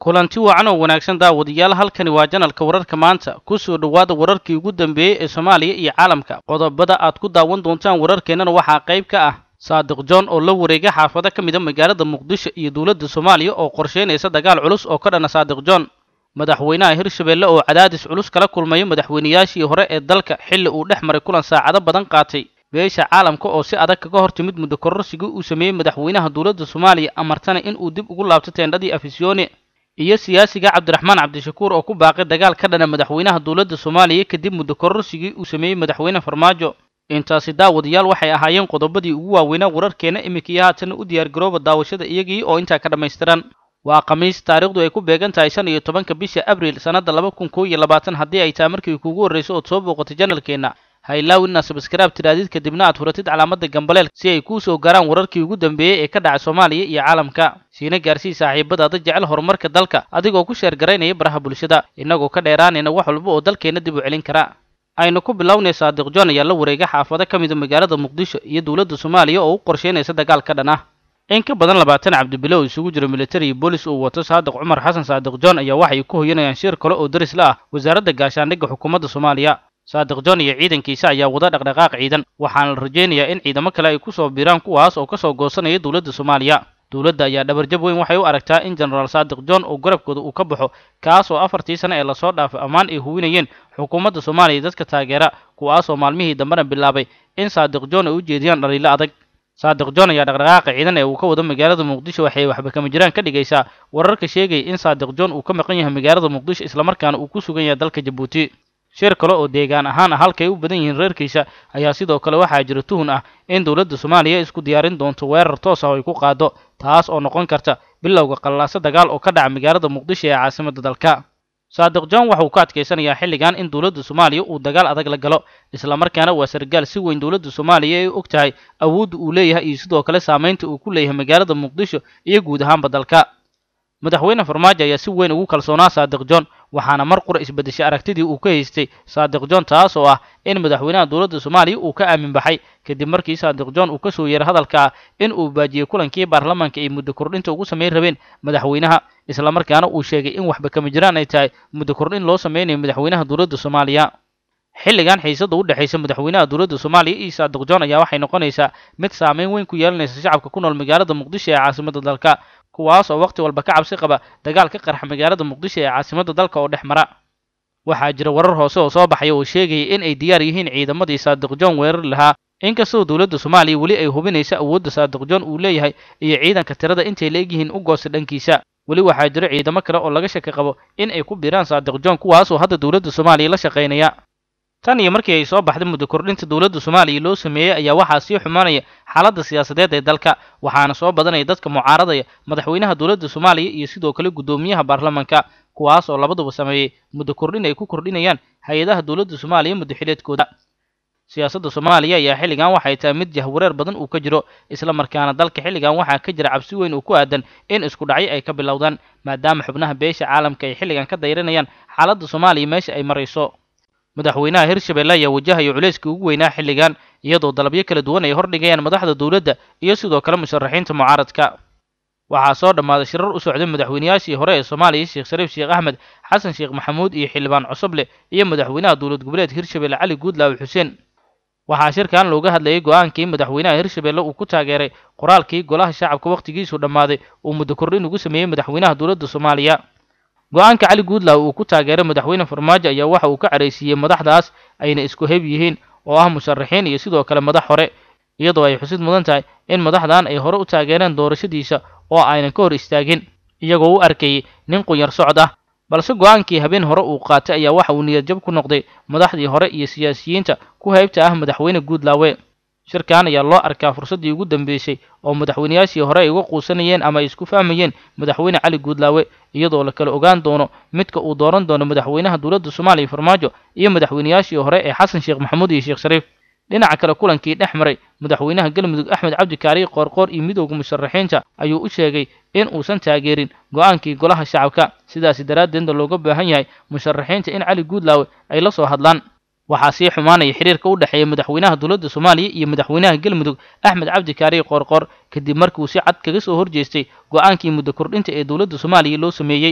kulanti wacan oo wanaagsan daawadayaal halkani waa janalka wararka maanta ku soo dhowaada wararkii ugu dambeeyey ee soomaaliya iyo caalamka qodobada aad ku daawan doontaan wararkeennana waxaa qayb ka ah saadiq john oo la wareegay xaafado ka mida magaalada muqdisho iyo dowladda soomaaliya oo qorsheynaysa dagaal culus oo ka dhana saadiq john madaxweynaha hirshabeelle oo cadaadis culus kala kulmaya madaxweynayaashii hore ee dalka xilli uu dhex maray kulan saacado badan qaatay beesha caalamka oo si adag kaga hor timid muddo kororsigii uu sameeyey madaxweynaha dowladda soomaaliya amartana in uu dib ugu laabto teendhadii afisyoone iyo siyaasiga cabdiraxmaan cabdishakuur oo ku baaqay dagaal ka dhana madaxweynaha dowladda soomaaliya kadib muddo kororsigii uu sameeyey madaxweyne farmaajo intaasi daawadayaal waxay ahaayeen qodobadii ugu waaweynaa wararkeena iminkaiyo haatana u diyaargarooba daawashada iyagii oo intaa ka dhammaystiran waa khamiis taariikhdu ay ku beegan tahay shan iyo tobanka bisha abriil sannadda laba kun koo iyo labaatan haddii ay tahay markii kuugu horrayso ood soo booqatay janalkeenna haylaaw inaa sabskaraab tiraadid kadibna aad furatid calaamadda gambaleel si ay kuu soo gaaraan wararkii ugu dambeeyey ee ka dhacay soomaaliya iyo caalamka siina gaarsii saaxiibadaada jecel horumarka dalka adigoo ku sheer garaynaya baraha bulshada innagoo ka dheeraanayna wax walba oo dalkeenna dib u celin kara aynu ku bilownay saadiq john ayaa la wareegay xaafado ka mida magaalada muqdisho iyo dowladda soomaaliya oo u qorsheynaysa dagaal ka dhan ah in ka badan labaatan cabdibilow isugu jira militari iyo boolis uu wato saadiq cumar xasan saadiq john ayaa waxay ku hoyanayaan shir kale oo daris la ah wasaaradda gaashaandhigga xukuumadda soomaaliya saadiq john iyo ciidankiisa ayaa wada dhaqdhaqaaq ciidan waxaana la rajaynayaa in ciidamo kale ay ku soo biiraan kuwaas oo ka soo goosanaya dowladda soomaaliya dowladda ayaa dhabarjab weyn waxay u aragtaa in jenaraal saadiq john oo garabkooda uu ka baxo kaas oo afartii sane ee lasoo dhaafay ammaan ay huwinayeen xukuumadda soomaaliya dadka taageera kuwaasoo maalmihii dambena bilaabay in saadiq john ay u jeediyaan dhaliilo adag saadiq john ayaa dhaqdhaqaaqa ciidan ee uu ka wado magaalada muqdisho waxay waxba kama jiraan ka dhigaysaa wararka sheegaya in saadiq john uu ka maqan yahay magaalada muqdisho islamarkaana uu ku sugan yahay dalka jabuuti shir kale oo deegaan ahaan ah halkay u badan yihiin reerkiisa ayaa sidoo kale waxaa jira tuhun ah in dowladda soomaaliya isku diyaarin doonto weerar toos ah oo ay ku qaado taas oo noqon karta bilowga qallaaso dagaal oo ka dhaca magaalada muqdisho ee caasimadda dalka saadiq john waxa uu ka adkaysanayaa xilligan in dowladda soomaaliya uu dagaal adag la galo islamarkaana waa sargaal si weyn dowladda soomaaliya ay og tahay awoodda uu leeyahay iyo sidoo kale saamaynta uu ku leeyahay magaalada muqdisho iyo guud ahaanba dalka madaxweyne farmaajo ayaa si weyn ugu kalsoonaa saadiq john waxaana mar qura isbedeshay aragtidii uu ka haystay saadiq john taas oo ah in madaxweynaha dowladda soomaaliya uu ka aamin baxay kadib markii saadiq john uu ka soo yeeray hadalka ah in uu baajiyey kulankii baarlamaanka ay muddo kordhinta ugu samayn rabeen madaxweynaha islamarkaana uu sheegay in waxba kama jiraan ay tahay muddo kordhin loo sameynayo madaxweynaha dowladda soomaaliya xilligan xiisada u dhexaysa madaxweynaha dowladda soomaaliya iyo saadiq john ayaa waxay noqonaysaa mid saameyn weyn ku yeelanaysa shacabka ku nool magaalada muqdisho ee caasimadda dalka kuwaas oo wakhti walba ka cabsi qaba dagaal ka qarxa magaalada muqdisho ee caasimadda dalka oo dhex mara waxaa jira warar hoose oo soo baxaya oo sheegaya in ay diyaar yihiin ciidamadii saadiq john weerari lahaa inkastoo dowladda soomaaliya weli ay hubinaysa awoodda saadiq john uu leeyahay iyo ciidanka tirada intay la egyihiin u goosta dhankiisa weli waxaa jira ciidamo kale oo laga shaki qabo in ay ku biiraan saadiq john kuwaasoo hadda dowladda soomaaliya la shaqaynaya tan iyo markii ay soo baxday muddo kordhinta dowladda soomaaliya loo sameeyey ayaa waxaa sii xumaanaya xaaladda siyaasadeed ee dalka waxaana soo badanaya dadka mucaaradaya madaxweynaha dowladda soomaaliya iyo sidoo kale guddoomiyaha baarlamanka kuwaas oo labaduba sameeyey muddo kordhin ay ku kordhinayaan hay-adaha dowladda soomaaliya muddo xileedkooda siyaasadda soomaaliya ayaa xilligan waxay tahay mid jahwareer badan uu ka jiro isla markaana dalka xilligan waxaa ka jira cabsi weyn oo ku aadan in isku dhacyo ay ka bilowdaan maadaama xubnaha beesha caalamka ay xilligan ka dayranayaan xaaladda soomaaliya meesha ay marayso madaxweynaha hirshabeelle ayaa wajahaya culayskii ugu weynaa xilligan iyadoo dalabyo kala duwan ay hordhigayaan madaxda dowladda iyo sidoo kale musharaxiinta mucaaradka waxaa soo dhammaaday shirar u socday madaxweynayaashii hore ee soomaaliya sheekh shariif sheekh axmed xasan sheekh maxamuud iyo xildhibaan cusuble iyo madaxweynaha dowlad goboleed hirshabelle cali guudlaawe xuseen waxaa shirkan looga hadlayay go-aankii madaxweynaha hirshabelle uu ku taageeray qoraalkii golaha shacabka wakhtigiisu dhammaaday uu muddo kordhin ugu sameeyey madaxweynaha dowladda soomaaliya go-aanka cali guudlaaw uu ku taageeray madaxweyne farmaajo ayaa waxa uu ka caraysiiyey madaxdaas ayna isku heb yihiin oo ah musharaxiin iyo sidoo kale madax hore iyadoo ay xusid mudan tahay in madaxdan ay hore u taageereen doorashadiisa oo aynan ka hor istaagin iyagoo u arkayay nin qunyar socod ah balse go-aankii habeen hore uu qaatay ayaa waxa uu niyadjab ku noqday madaxdii hore iyo siyaasiyiinta ku haybta ah madaxweyne guudlaawe shirkan ayaa loo arkaa fursaddii ugu dambeysay oo madaxweynayaashii hore ay uga quusanayeen ama ay isku fahmayeen madaxweyne cali guudlaawe iyadoo la kala ogaan doono midka uu dooran doono madaxweynaha dowladda soomaaliya farmaajo iyo madaxweynayaashii hore ee xasan sheekh maxamuud iyo sheekh shariif dhinaca kale kulankii dhex maray madaxweynaha galmudug axmed cabdi kaariye qoorqoor iyo midowda musharaxiinta ayuu u sheegay in uusan taageerin go-aankii golaha shacabka sidaasi daraaddeedna looga baahan yahay musharaxiinta in cali guudlaawe ay la soo hadlaan waxaa sii xumaanaya xiriirka u dhexeeya madaxweynaha dowladda soomaaliya iyo madaxweynaha galmudug axmed cabdi kaariye qoorqoor kadib markiuu si cad kaga soo horjeestay go-aankii muddo kordhinta ee dowladda soomaaliya loo sameeyey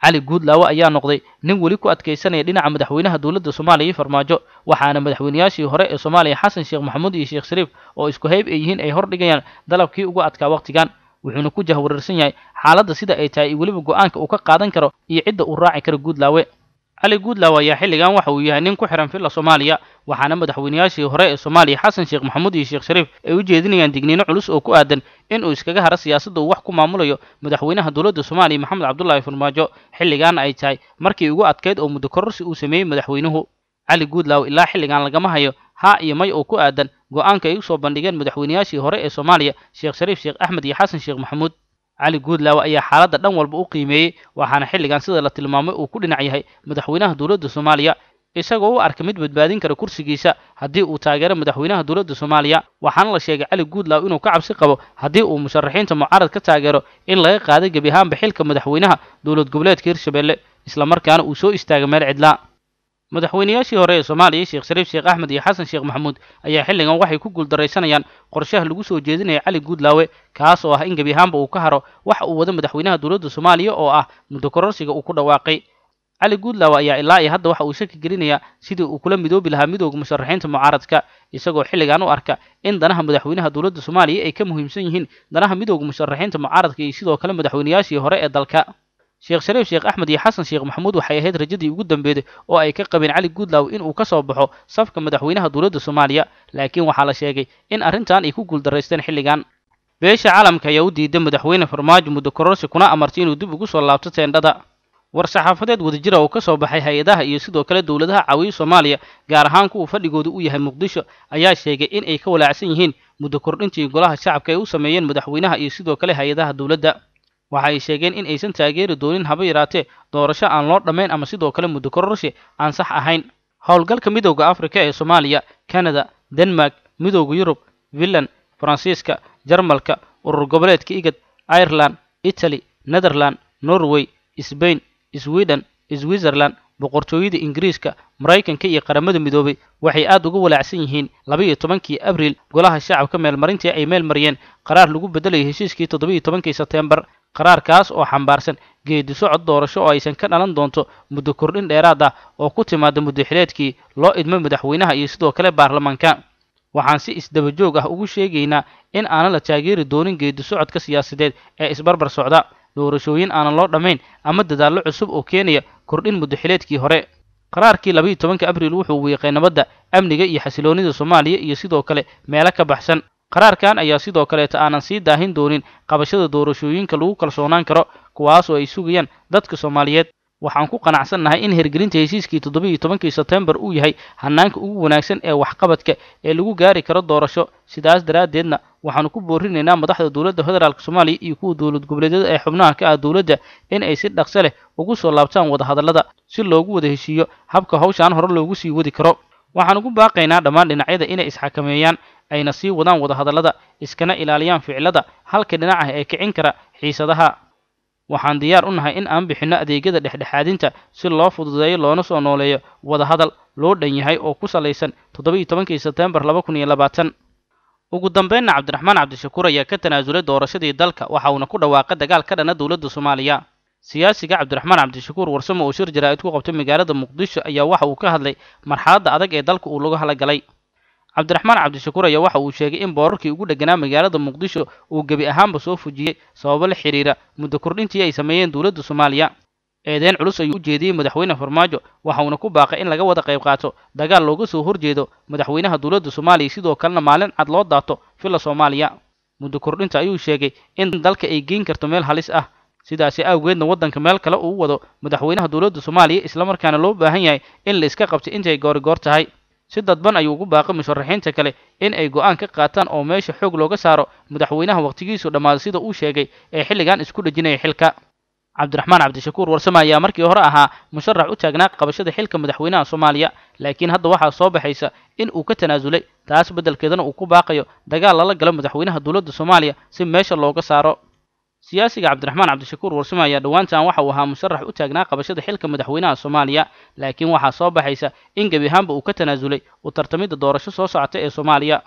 cali guudlaawe ayaa noqday nin weli ku adkaysanaya dhinaca madaxweynaha dowladda soomaaliya iyo farmaajo waxaana madaxweynayaashii hore ee soomaaliya xasan sheekh maxamuud iyo sheekh shariif oo isku hayb ay yihiin ay hordhigayaan dalabkii ugu adkaa wakhtigan wuxuuna ku jahwareersan yahay xaaladda sida ay tahay iyo weliba go-aanka uu ka qaadan karo iyo cidda uu raaci karo guudlaawe cali guudlaawe ayaa xilligan waxa uu yahay nin ku xihan filla soomaaliya waxaana madaxweynayaashii hore ee soomaaliya xasan sheekh maxamuud iyo sheekh shariif ay u jeedinayaan digniino culus oo ku aadan in uu iskaga haro siyaasadda uu wax ku maamulayo madaxweynaha dowladda soomaaliya maxamed cabdullaahi farmaajo xilligaana ay tahay markii ugu adkayd oo muddo kororsi uu sameeyey madaxweynuhu cali guudlaawe ilaa xilligan lagama hayo haa iyo may oo ku aadan go-aanka ay u soo bandhigeen madaxweynayaashii hore ee soomaaliya sheekh shariif sheekh axmed iyo xasan sheekh maxamuud cali guudlaawe ayaa xaaladda dhan walba u qiimeeyey waxaana xilligan sida la tilmaamay uu ku dhinac yahay madaxweynaha dowladda soomaaliya isagoo u arka mid badbaadin kara kursigiisa haddii uu taageero madaxweynaha dowladda soomaaliya waxaana la sheegay cali guudlaawe inuu ka cabsi qabo haddii uu musharaxiinta mucaarad ka taageero in laga qaaday gebi ahaanba xilka madaxweynaha dowlad goboleedka hirshabelle islamarkaana uu soo istaagay meel cidlaa madaxweynayaashii hore ee soomaaliya sheekh shariif sheekh axmed iyo xasan sheekh maxamuud ayaa xilligan waxay ku guuldaraysanayaan qorshaha lagu soo jeedinaya cali guudlaawe kaas oo ah in gebi ahaanba uu ka haro waxa uu wado madaxweynaha dowladda soomaaliya oo ah muddo kororsiga uu ku dhawaaqay cali guudlaawe ayaa ilaa iyo hadda waxa uu shaki gelinayaa sidii uu kula midoobi lahaa midooda musharaxiinta mucaaradka isagoo xilligan u arka in danaha madaxweynaha dowladda soomaaliya ay ka muhiimsan yihiin danaha midooda musharaxiinta mucaaradka iyo sidoo kale madaxweynayaashii hore ee dalka sheekh shariif sheekh axmed iyo xasan sheekh maxamuud waxay ahayd rajadii ugu dambeeday oo ay ka qabeen cali guudlaawe inuu ka soo baxo safka madaxweynaha dowladda soomaaliya laakiin waxaa la sheegay in arrintan ay ku guuldaraysteen xilligan beesha caalamka ayaa u diiday madaxweyne farmaajo muddo kororsi kuna amartay inuu dib ugu soo laabto teendhada war-saxaafadeed wadajira oo ka soo baxay hay-adaha iyo sidoo kale dowladaha caawiya soomaaliya gaar ahaan kuwa fadhigooda u yahay muqdisho ayaa sheegay in ay ka walaacsan yihiin muddo kordhintii golaha shacabka ay u sameeyeen madaxweynaha iyo sidoo kale hay-adaha dowladda waxa ay sheegeen in aysan taageeri doonin haba yaraatee doorasho aan loo dhammayn ama sidoo kale muddo kororsi aan sax ahayn howlgalka midowda afrika ee soomaaliya canada denmark midowda yurub finland faransiiska jarmalka urur goboleedka igad ireland italy netherland norway sbain sweden switzerland boqortooyada ingiriiska maraykanka iyo qaramada midoobay waxay aad uga walaacsan yihiin labaiyo tobankii abriil golaha shacabka meelmarintii ay meel mariyeen qaraar lagu beddelayay heshiiskii toddobiiyo tobankii sebteembar qaraarkaas oo xambaarsan geedi socod doorasho oo aysan ka dhalan doonto muddo kordhin dheeraad ah oo ku timaada muddaxileedkii loo idmo madaxweynaha iyo sidoo kale baarlamaanka waxaan si isdaba joog ah ugu sheegaynaa in aanan la taageeri doonin geedi socodka siyaasadeed ee isbarbar socda doorashooyin aanan loo dhammayn ama dadaallo cusub oo keenaya kordhin muddaxileedkii hore qaraarkii labaiyo tobanka abriil wuxuu wiiqay nabadda amniga iyo xasiloonnida soomaaliya iyo sidoo kale meelo ka baxsan qaraarkan ayaa sidoo kaleeta aanan sii daahin doonin qabashada doorashooyinka lagu kalsoonaan karo kuwaas oo ay sugayaan dadka soomaaliyeed waxaan ku qanacsannahay in hirgelinta heshiiskii toddobiiyo tobankii sebtembar uu yahay hanaanka ugu wanaagsan ee waxqabadka ee lagu gaari karo doorasho sidaas daraaddeedna waxaanu ku boorinaynaa madaxda dowladda federaalk soomaaliya iyo kuwa dowlad goboleedyada ee xubnaha ka ah dowladda in ay si dhaqso leh ugu soo laabtaan wadahadallada si loogu wada heshiiyo habka hawshaan hore loogu sii wadi karo waxaan ugu baaqaynaa dhammaan dhinacyada inay isxakameeyaan ayna sii wadaan wadahadallada iskana ilaaliyaan ficilada halka dhinac ah ee kicin kara xiisadaha waxaan diyaar u nahay in aan bixinno adeegyada dhexdhexaadinta si loo fududeeyo loona soo nooleeyo wadahadal loo dhan yahay oo ku salaysan toddobiiyo tobankii sebtembar laba kun iyo labaatan ugu dambeynna cabdiraxmaan cabdishakuur ayaa ka tanaasulay doorashadii dalka waxa uuna ku dhawaaqay dagaal ka dhana dowladda soomaaliya siyaasiga cabdiraxmaan cabdishakuur warsamo oo shir jaraa'id ku qabtay magaalada muqdisho ayaa waxa uu ka hadlay marxaladda adag ee dalka uu lagu halagalay cabdiraxmaan cabdishakuur ayaa waxa uu sheegay in boorarkii ugu dheganaa magaalada muqdisho uu gebi ahaanba soo fujiyey sababo la xidhiira muddo kordhintii ay sameeyeen dowladda soomaaliya eedeyn culus ayuu u jeediyey madaxweyne farmaajo waxa uuna ku baaqay in laga wada qayb qaato dagaal looga soo horjeedo madaxweynaha dowladda soomaaliya sidoo kalena maalin cad loo daato filla soomaaliya muddo kordhinta ayuu sheegay in dalka ay geyn karto meel halis ah sidaasi awgeedna waddanka meel kale uu wado madaxweynaha dowladda soomaaliya islamarkaana loo baahan yahay in la iska qabto intay goorigoor tahay si dadban ayuu ugu baaqay musharaxiinta kale in ay go'aan ka qaataan oo meesha xoog looga saaro madaxweynaha wakhtigiisu dhammaaday sida uu sheegay ee xilligan isku dhejinaya xilka cabdiraxmaan cabdishakuur warsame ayaa markii hore ahaa musharax u taagnaa qabashada xilka madaxweynaha soomaaliya laakiin hadda waxaa soo baxaysa in uu ka tanaasulay taas beddelkeedana uu ku baaqayo dagaal lala galo madaxweynaha dowladda soomaaliya si meesha looga saaro siyaasiga cabdiraxmaan cabdishakuur warsame ayaa dhowaantan waxa uu ahaa musharax u taagnaa qabashada xilka madaxweynaha soomaaliya laakiin waxaa soo baxaysa in gebi ahaanba uu ka tanaasulay u tartamidda doorasho soo socota ee soomaaliya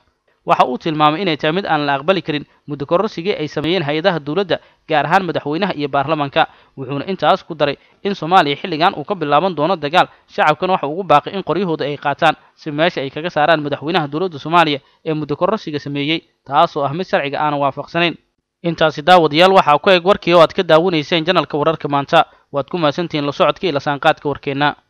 waxa uu tilmaamay inay tahay mid aan la aqbali karin muddo kororsigii ay sameeyeen hay-adaha dowladda gaar ahaan madaxweynaha iyo baarlamanka wuxuuna intaas ku daray in soomaaliya xilligan uu ka bilaaban doono dagaal shacabkana waxa ugu baaqay in qoryahooda ay qaataan si meesha ay kaga saaraan madaxweynaha dowladda soomaaliya ee muddo kororsiga sameeyey taasoo ah mid sharciga aanan waafaqsanayn intaasi daawadayaal waxaa ku eg warkii oo aad ka daawanayseen janalka wararka maanta waad ku mahadsantihiin la socodka iyo lasaanqaadka warkeenna